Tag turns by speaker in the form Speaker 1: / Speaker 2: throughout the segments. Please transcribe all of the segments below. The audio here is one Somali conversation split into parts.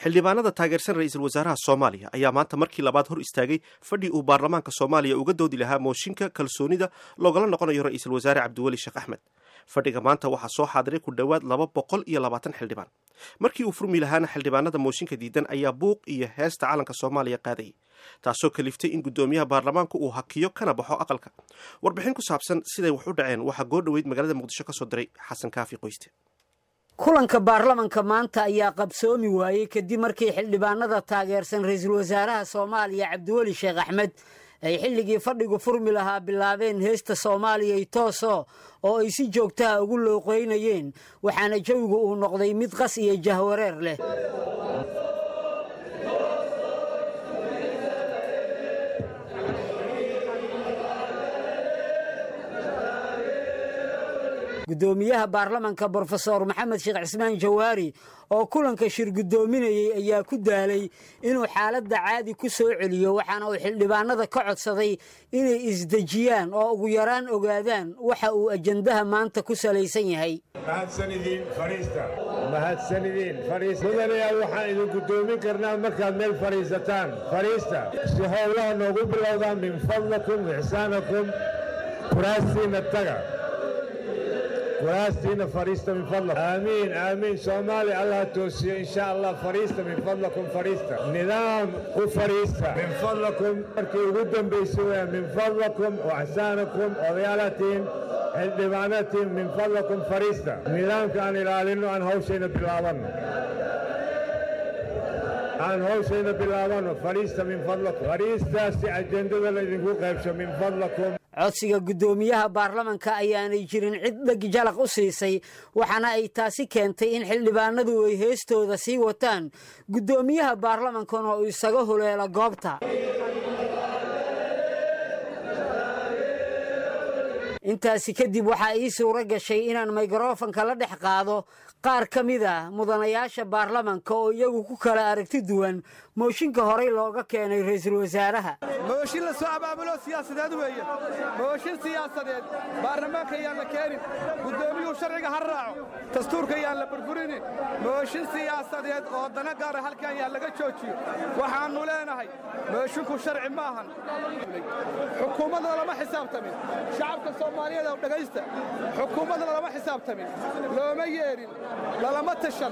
Speaker 1: xildhibaanada taageersan ra-iisul wasaaraha soomaaliya ayaa maanta markii labaad hor istaagay fadhi uu baarlamaanka soomaaliya uga doodi lahaa mooshinka kalsoonida loogala noqonayo ra-iisul wasaare cabdiweli sheekh axmed fadhiga maanta waxaa soo xaadiray ku dhowaad laba boqol iyo labaatan xildhibaan markii uu furmi lahaana xildhibaanada mooshinka diidan ayaa buuq iyo heesta calanka soomaaliya qaadayay taasoo kaliftay in guddoomiyaha baarlamaanku uu hakiyo kana baxo aqalka warbixin ku saabsan siday wax u dhaceen waxaa goo dhoweyd magaalada muqdisho ka soo diray xasan kaafi qoyste
Speaker 2: kulanka baarlamanka maanta ayaa qabsoomi waayey kadib markii xildhibaanada taageersan ra-iisul wasaaraha soomaaliya cabdiweli sheekh axmed ay xilligii fadhigu furmi lahaa bilaabeen heesta soomaaliya tooso oo ay si joogtaha ugu looqeynayeen waxaana jawigu uu noqday mid qas iyo jahwareer leh guddoomiyaha baarlamanka brofesor maxamed sheekh cismaan jawaari oo kulanka shir guddoominayey ayaa ku daalay inuu xaaladda caadi ku soo celiyo waxaana uu xildhibaanada ka codsaday inay isdejiyaan oo ugu yaraan ogaadaan waxa uu ajandaha maanta ku salaysan yahay
Speaker 3: mudanayaal waxaan idin guddoomin karnaa markaad meel fadhiisataan fadhiista si howlaha noogu bilowdaan min fadlakum ixsaanakum kuraastiinna taga kuraastiina fadhiista min fadlakum aamiin aamiin soomaaliya allah toosiyo insha allah fadhiista min fadlakum fadhiista nidaam u fadhiista min fadlakum markii ugu dambaysay weya min fadlakum waxsaanakum odayaalatiin xildhibaanatiin min fadlakum fadhiista nidaamka aan ilaalinno aan hawshayna bilaabanno aan hawshayna bilaabanno fadhiista min fadlakum fadhiistaasi ajendada laydinku qaybsho min fadlakum
Speaker 2: codsiga guddoomiyaha baarlamanka ayaanay jirin cid dheg jalaq u siisay waxaana ay taasi keentay in xildhibaanadu ay heestooda sii wataan guddoomiyaha baarlamankana uu isaga huleelo goobta intaasi kadib waxaa ii suuro gashay inaan mikrofanka la dhex qaado qaar ka mid a mudanayaasha baarlamanka oo iyagu ku kala aragti duwan mooshinka horey looga keenay ra-iisul wasaaraha
Speaker 4: mooshin la soo abaabulo siyaasadeed weeye mooshin siyaasadeed baarlamaanka yaan la keenin guddoomiyuhu sharciga ha raaco dastuurka yaan la burburinin mooshin siyaasadeed oo dana gaara halkan yaan laga joojiyo waxaannu leenahay mooshinku sharci ma ahan xukuumadda lama xisaabtamin shacabka soomaaliyeed oo dhegaysta xukuumadda lama xisaabtamin looma yeedhin lalama tashan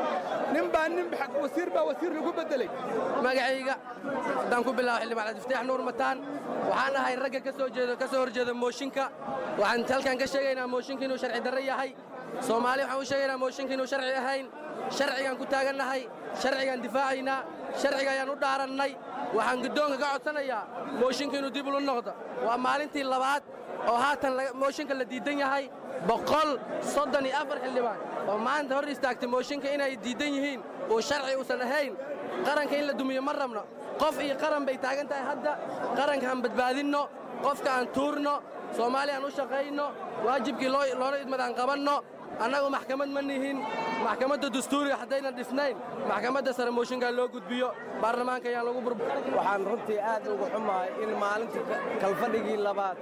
Speaker 4: nin baa nin wasiir baa wasiir lagu beddelay
Speaker 5: magacayga haddaan ku bilaabo xildhibaan cabdifataax nuur mataan waxaan ahay ragga ka soo jeedo ka soo horjeeda mooshinka waxaan halkan ka sheegaynaa mooshinka inuu sharci darro yahay soomaaliya waxaan u sheegaynaa mooshinka inuu sharci ahayn sharcigaan ku taagannahay sharcigaan difaacaynaa sharciga ayaan u dhaarannay waxaan guddoonka ka codsanayaa mooshinka inuu dib ulu noqdo waa maalintii labaad oo haatan mooshinka la diidan yahay boqol soddon iyo afar xildhibaan oo maanta hor istaagtay mooshinka inay diidan yihiin uu sharci uusan ahayn qaranka in la dumiyo ma rabno qof iyo qaran bay taagan tahay hadda qaranka aan badbaadinno qofka aan tuurno soomaaliya aan u shaqayno waajibkii loona idmad aan qabanno annagu maxkamad ma nihin maxkamadda dastuuriga haddaynan dhisnayn maxkamadda sare mooshinkaa loo gudbiyo baarlamaanka ayaan lagu bur
Speaker 6: waxaan runtii aad ugu xumahay in maalintii kalfadhigii labaad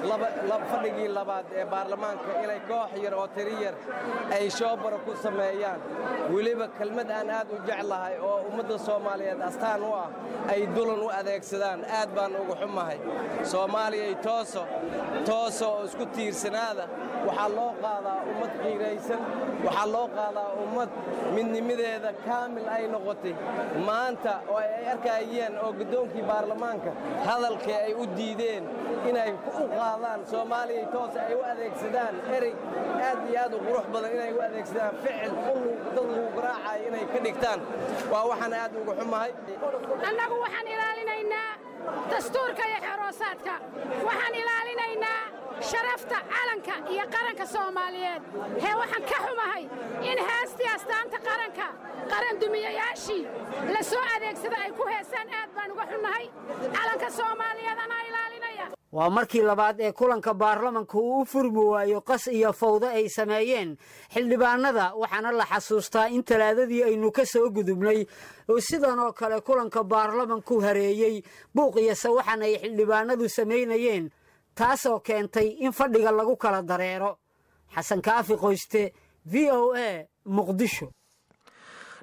Speaker 6: fadhigii labaad ee baarlamaanka inay koox yar oo tiri yar ay shoobara ku sameeyaan weliba kelmad aan aad u jeclahay oo ummadda soomaaliyeed astaan u ah ay dulan u adeegsadaan aad baan ugu xumahay soomaaliyay tooso tooso oo isku tiirsanaada waxaa loo qaadaa ummad qiiraysan waxaa loo qaadaa ummad midnimadeeda kaamil ay noqotay maanta oo ay arkayeen oo guddoonkii baarlamaanka hadalkii ay u diideen inay u qaadaan soomaaliyay toos ay u adeegsadaan erey aad iyo aad u qurux badan inay u adeegsadaan ficil dad lagu garaacayo inay ka dhigtaan waa waxaan aad ugu xumahay
Speaker 7: annagu waxaan ilaalinaynaa dastuurka iyo xeroosaadka waxaan ilaalinaynaa sharafta calanka iyo qaranka soomaaliyeed hee waxaan ka xumahay in heestii astaanta qaranka qarandumiyayaashii la soo adeegsada ay ku heesaan aad baan uga xunnahay calanka soomaaliyeed anaa ilaalinaya
Speaker 2: waa markii labaad ee kulanka baarlamanka uu u furmi waayo qas iyo fawdo ay sameeyeen xildhibaanada waxaana la xasuustaa in talaadadii aynu ka soo gudubnay oo sidan oo kale kulanka baarlamanku hareeyey buuq iyo sawaxan ay xildhibaanadu samaynayeen taasoo keentay in fadhiga lagu kala dareero xasan kaafi qoyste v o a muqdisho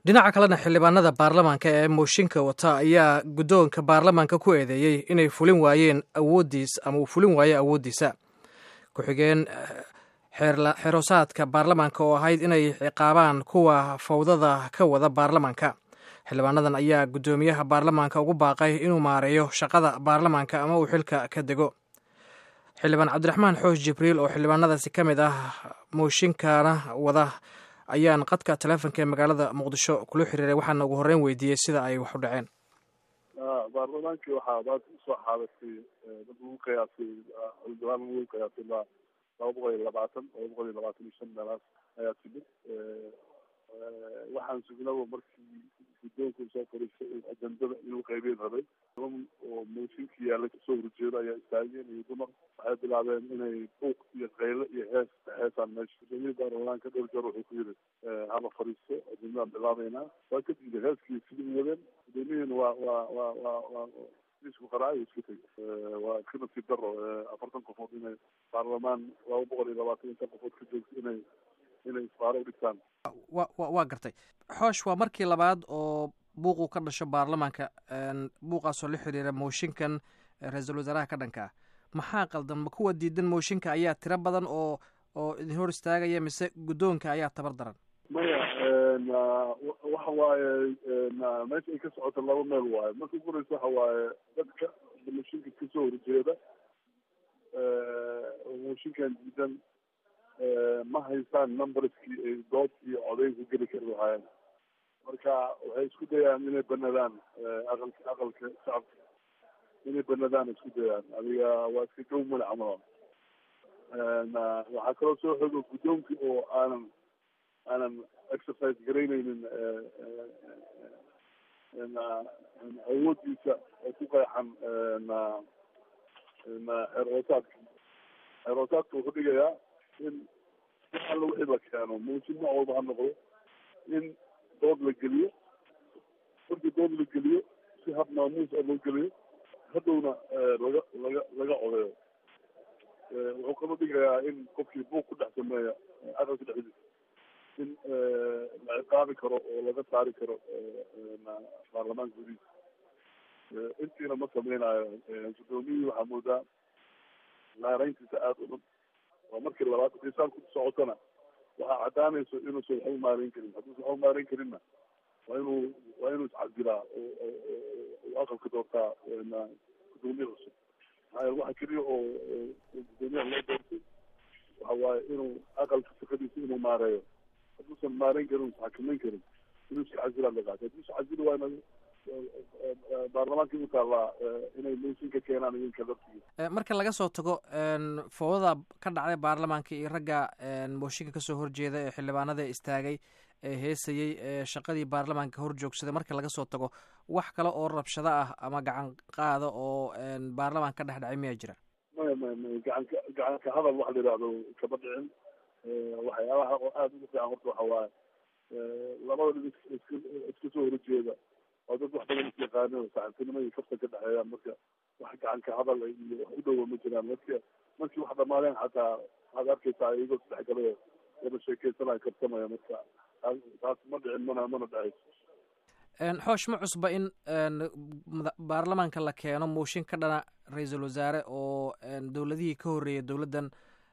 Speaker 8: dhinaca kalena xildhibaanada baarlamaanka ee mooshinka wata ayaa guddoonka baarlamaanka ku eedeeyey inay fulin waayeen awooddiis ama uu fulin waayo awooddiisa ku-xigeen xeroosaadka baarlamaanka oo ahayd inay ciqaabaan kuwa fawdada ka wada baarlamaanka xildhibaanadan ayaa guddoomiyaha baarlamaanka ugu baaqay inuu maareeyo shaqada baarlamaanka ama uu xilka ka dego xildhibaan cabdiraxmaan xoosh jibriil oo xildhibaanadaasi ka mid ah mooshinkana wada ayaan qadka teleefonka ee magaalada muqdisho kula xiriiray waxaana ugu horreyn weydiiyey sida ay wax u dhaceen
Speaker 9: baarlamaankii waxaa maanta usoo xaadatay dad lagu qiyaasay xildhibaan lagu qiyaasay laba boqol iyo labaatan laba boqol iyo labaatan iyo shan meelaas ayaa timid waxaan sugnaba markii guddoonka soo fariistay ajendada inuu qeybeyn rabay oo mooshinka yaalla kasoo horjeedo ayaa istaageen iyo dumar waxay bilaabeen inay buuq iyo qayle iyo hees heesaan meesha gudoomiyii baarlamaanka dhowr jeer wuxuu ku yidhi hala fariisto ajendadaan bilaabeynaa waa kadib heeskii sidii wadeen gudoomiyihina waa waa waa waa waa isku qaraayo isku tegay waa iska nasiib daro afartan qofood inay baarlamaan laba boqol iyo labaatan iyo shan qofood ka joogto inay inay isbaaro u dhigtaan
Speaker 8: wa wa waa gartay xoosh waa markii labaad oo buuquu ka dhasho baarlamaanka buuqaasoo la xiriira mooshinkan ra-iisul wasaaraha ka dhanka ah maxaa qaldan ma kuwa diidan mooshinka ayaa tiro badan oo oo idin hor istaagaya mise guddoonka ayaa tabar daran
Speaker 9: maya waxa waaye meesha ay ka socoto laba meel waaye marka ugu horeysa waxa waaye dadka mooshinka kasoo horjeeda mooshinkan diidan ma haystaan numberskii ay dood iyo codayn ku geli kari lahaayeen marka waxay isku dayaan inay banadaan aqalka aqalka shacabka inay banadaan isku dayaan adiga waa iska jow male camal waxaa kaloo soo xogo guddoonkii oo aanan aanan exercise garaynaynin awoodiisa oo ku qeexan xeer hoosaadka xeer hoosaadka wuxuu dhigayaa in si alla wixii la keeno mooshin nooc walba ha noqdo in dood la geliyo markii dood la geliyo si hab maamuus ah loo geliyo hadhowna laga laga laga codeeyo wuxuu kaloo dhigayaa in qofkii buuq ku dhex sameeya aqalka dhexdiisa in la ciqaabi karo oo laga saari karo baarlamaanka gudihiisa intiina ma sameynayo guddoomiyihii waxaa moodaa laareyntiisa aada u dhan waa markii labaad xisaab ku socotana waxaa caddaanayso inuusan waxba maareyn karin hadduusan waxba maareyn karinna waa inuu waa inuu iscadilaa oo aqalka doortaa gudoomiye cusub maxaa yeele waxa keliya oo gudoomiyaha loo doortay waxa waaye inuu aqalka shaqadiisa inuu maareeyo hadduusan maareyn karin usan xakameyn karin inuu iska casilaa la qaatay hadduu iska casili waayna baarlamaanka u taallaa inay mooshin ka keenaan idinka laftigiisa
Speaker 8: marka laga soo tago fowdada ka dhacday baarlamaanka iyo ragga mooshinka kasoo horjeeda ee xildhibaanada istaagay ee heesayey ee shaqadii baarlamaanka hor joogsaday marka laga soo tago wax kale oo rabshado ah ama gacan qaada oo baarlamaan ka dhex dhacay miyaa jira
Speaker 9: maya maya maya gacanka gacanka hadal waxa la yidhahdo kama dhicin waxyaabaha oo aada ugu fiican horta waxa waaye labada dhib iska iska soo horjeeda oo dad wax badan isyaqaano saxibtinimo iyo kafta ka dhexeeyaan marka wax gacanka hadal iyo wax u dhowa ma jiraan marka markii wax dhamaadeen xataa waxaad arkaysaa iyagoo sadexgalayo wada sheekeysanayo karsamaya marka taas ma dhicin mana mana dhacayso
Speaker 8: xoosh ma cusba in baarlamaanka la keeno mooshin ka dhana ra-iisul wasaare oo dowladihii ka horreeyay dowladdan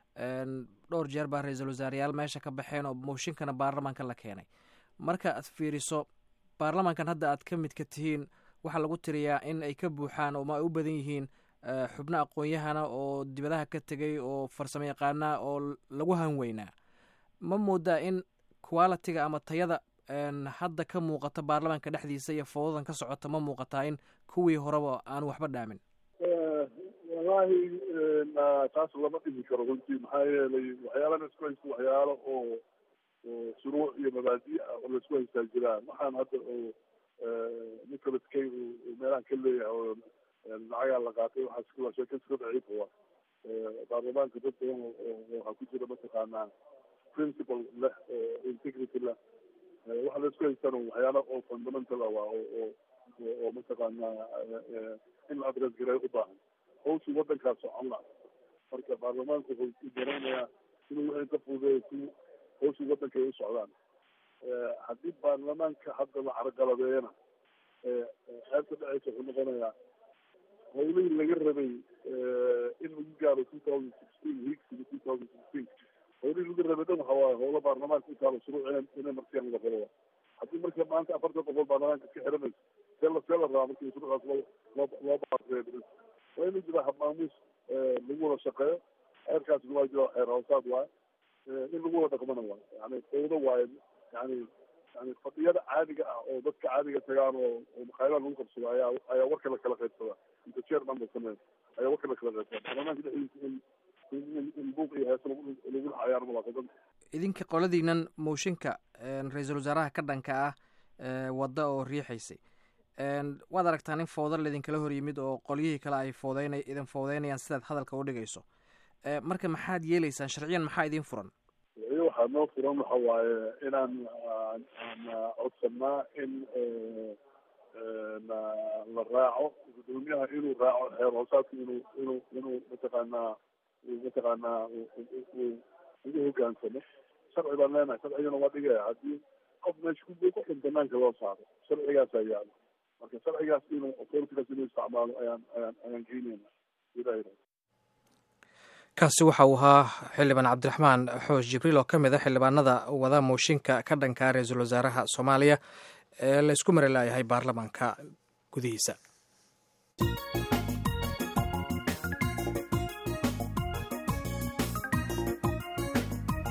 Speaker 8: dhowr jeer baa ra-iisul wasaareyaal meesha ka baxeen oo mooshinkana baarlamaanka la keenay marka aad fiiriso baarlamaankan hadda aad ka midka tihiin waxaa lagu tiriyaa in ay ka buuxaan oo ma ay u badan yihiin xubno aqoon-yahana oo dibadaha ka tegay oo farsamo yaqaana oo lagu hanweynaa ma moodaa in qualitiga ama tayada hadda ka muuqata baarlamaanka dhexdiisa iyo fowdadan ka socota ma muuqataa in kuwii horeba aanu waxba dhaamin
Speaker 9: wallahi taas lama dhihi karo runtii maxaa yeelay waxyaalana isku haysta waxyaalo oo oo shuruuc iyo mabaadi ah oo laisku haystaa jiraan waxaan hadda oo nicholas kay uu meelahan ka leeyahay oo lacagaa la qaatay waxaas waa sheeka iska daciifa wa baarlamaanka dad badan waxaa ku jira mataqaanaa principle leh oo integrity leh waxa laisku haystana waxyaalo oo fundamental ah waa oo oo oo mataqaanaa in la adres gareeyo u baahan hawshii waddankaas socon la marka baarlamaanku wuxuu u daraynayaa inuu wixii ka fududeeyo si hawshii waddanka ay u socdaan haddii baarlamaanka hadda la carqaladeeyana ceebta dhaceysa wuxuu noqonayaa howlihii laga rabay in lagu gaaro two thousand sixteen higsiga two thousand sixteen howlihii laga rabay dhan waxa waaye howlo baarlamaanka intaala shuruuc inay inay martiyaan laga qabo haddii marka maanta afartan qofood baarlamaanka ka xiranayso see la see la rabaa markii shuruucaas loo loo loo baareeyo waa inuu jira habmaamuus lagu wada shaqeeyo xeerkaasna waa jira xeer hoosaad waaye in lagu wada dhaqmana waaye yani fawdo waaye yani yani fadhiyada caadiga ah oo dadka caadiga tagaan oo oo makhaayadaha lagu qabsado ayaa ayaa warka la kala qaybsadaa inta chairman ba sameeya ayaa warka la kala qaybsadaa baarlamaanka dhexdiisa in in in buuq iyo hees lagu lagu cayaar ma laha
Speaker 8: idinka qoladiinan mooshinka ra-iisul wasaaraha ka dhanka ah wadda oo riixaysay waad aragtaan in fowda laidinkala hor yimid oo qolyihii kale ay fowdeyn idin fowdeynayaan sidaad hadalka u dhigayso marka maxaad yeelaysaan sharciyan maxaa idin furan
Speaker 9: iyo waxaa noo furan waxa waaye inaan aan codsanaa in la raaco gudoomiyaha inuu raaco xeer hoosaadka inuu inuu inuu mataqaanaa mataqaanaa ugu hogaansamo sharci baan leenahay sharcigana waa dhigaya haddii qof meesha ku buuqo in banaanka loo saaro sharcigaasaa yaalo marka sharcigaas inuu authoritygaas inuu isticmaalo ayaan ayaan ayaan geynayna ilaah
Speaker 8: kaasi waxa uu ahaa xildhibaan cabdiraxmaan xoosh jibriil oo ka mid a xildhibaanada wada mooshinka ka dhanka ra-iisul wasaaraha soomaaliya ee la isku mari laayahay baarlamaanka gudihiisa